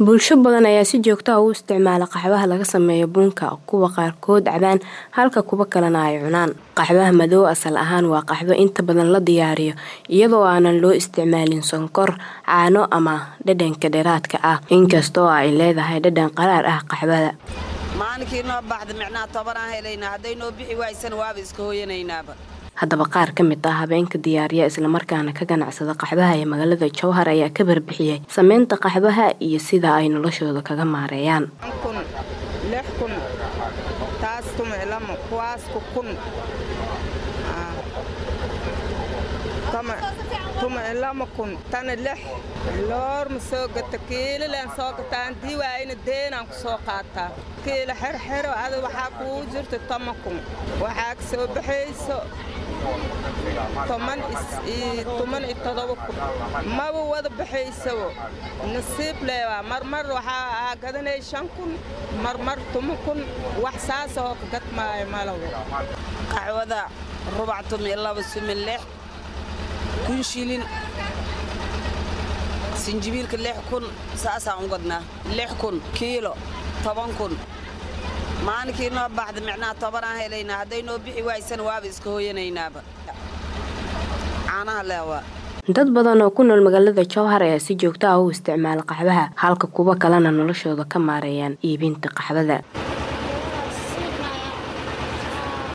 bulsho badan ayaa si joogta ah u isticmaala qaxwaha laga sameeyo bunka kuwa qaarkood cabaan halka kuwa kalena ay cunaan qaxwaha madow asal ahaan waa qaxwo inta badan la diyaariyo iyadoo aanan loo isticmaalin sonkor caano ama dhadhanka dheeraadka ah inkastoo ay leedahay dhadhan qaraar ah qaxwada maalinkii noo baxda micnaha tobanaan helaynaa hadday noo bixi waaysan waaba iska hooyanaynaaba haddaba qaar ka mid ah habeenka diyaariya islamarkaana ka ganacsada qaxbaha ee magaalada jowhar ayaa ka barbixiyey sameynta qaxbaha iyo sida ay noloshooda kaga maareeyaan tana lix loorma soo gata kiilileen soo gataan diiwaayna deenaan ku soo qaataa kiila xerxero ada waxaa kuu jirta toma kun waxaa ka soo baxayso toman iyo todoba kun maba wada baxaysabo nasiib leebaa marmar waxaa gadanay shan kun marmar tuma kun wax saasoo ka gadmaayo malawo qaxwada rubac tumi laba sumi lix kun shilin sinjibiilka lix kun saasaan u gadnaa lix kun kiilo toban kun maalinkii noo baxda micnaha tobanaan helaynaa hadday noo bixi waaysan waaba iska hooyanaynaaba caanaha leewaa dad badan oo ku nool magaalada jowhar ayaa si joogta ah u isticmaala qaxbaha halka kuwa kalena noloshooda ka maareeyaan iibinta qaxbada